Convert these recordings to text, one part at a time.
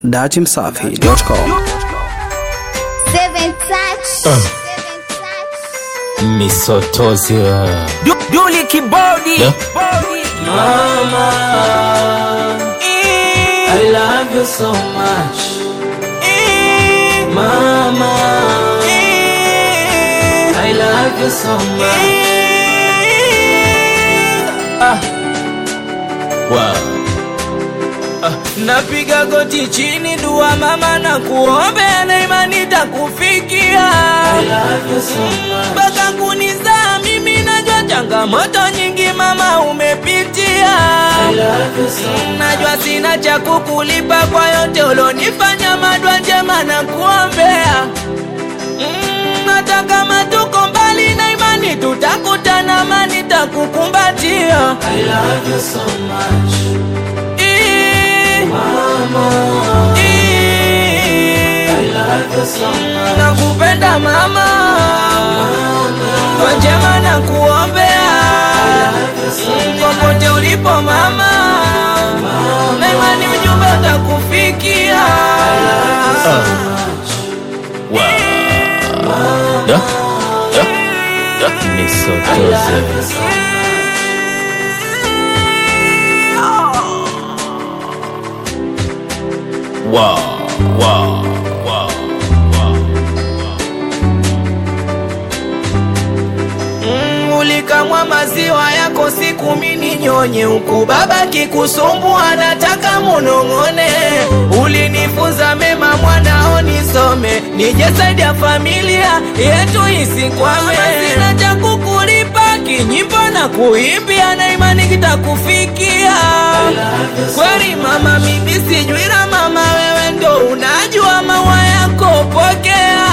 datimsafi.com Seven touch. Seven touch. misotozi Du- Duli kibodi Yeah. Mama, I love you so much. Mama, I love you so much. Napiga goti chini, dua mama na kuombea na imani takufikia. Mpaka kunizaa mimi najua changamoto nyingi mama umepitia. Najua sina cha kukulipa kwa yote ulonifanya, madwa njema na kuombea Mm, hata kama tuko mbali na imani tutakutana, amani takukumbatia. I love you so much. Mama. I love you so much. Nakupenda mama, kwa njema na kuombea popote ulipo mama, na imani ujumbe utakufikia. misotozi wow, wow, wow, wow. Mm, ulikamwa maziwa yako siku mini nyonye huku baba kikusumbua nataka munong'one ulinifunza mema mwanao nisome nije saidia familia yetu isikwame sina cha kukulipa kinyimbo na kuimbia na imani kitakufikia kweli mama mimi sijui la mama wewe ndo unajua maua yako pokea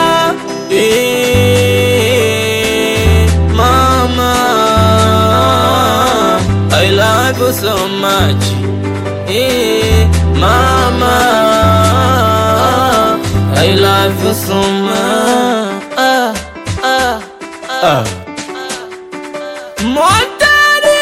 Eh, Mama, I love you so much. Eh, Mama, I love you so much. Ah, ah, ah. Montani!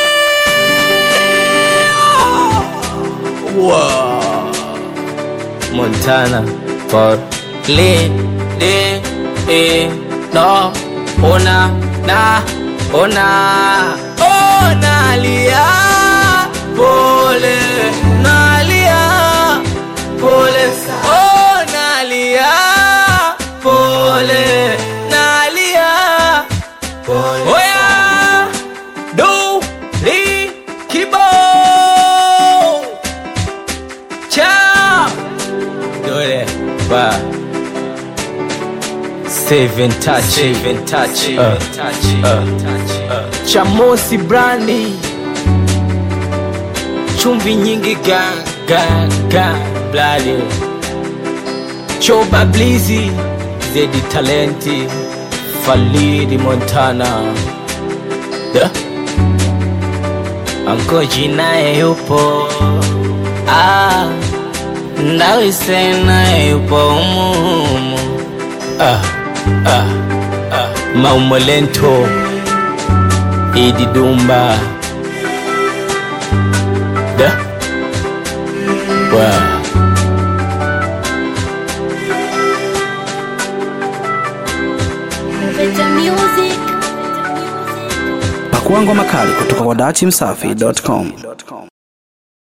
Wow. Montana for le de e no ona na ona ona lia pole nalia pole ona lia pole nalia pole oya do li kibo cha dole ba Seven touch, seven touch, uh, chamosi brandi chumvi nyingi ga ga ga blali choba blizi zedi talenti, Falidi Montana, yeah. ankoji naye yupo ah, ndawise naye yupo umuhumu ah, ah, ah. Maumolento, Idi Dumba, yeah. wow. Better music. pakua ngoma kali kutoka kwa datimsafi.com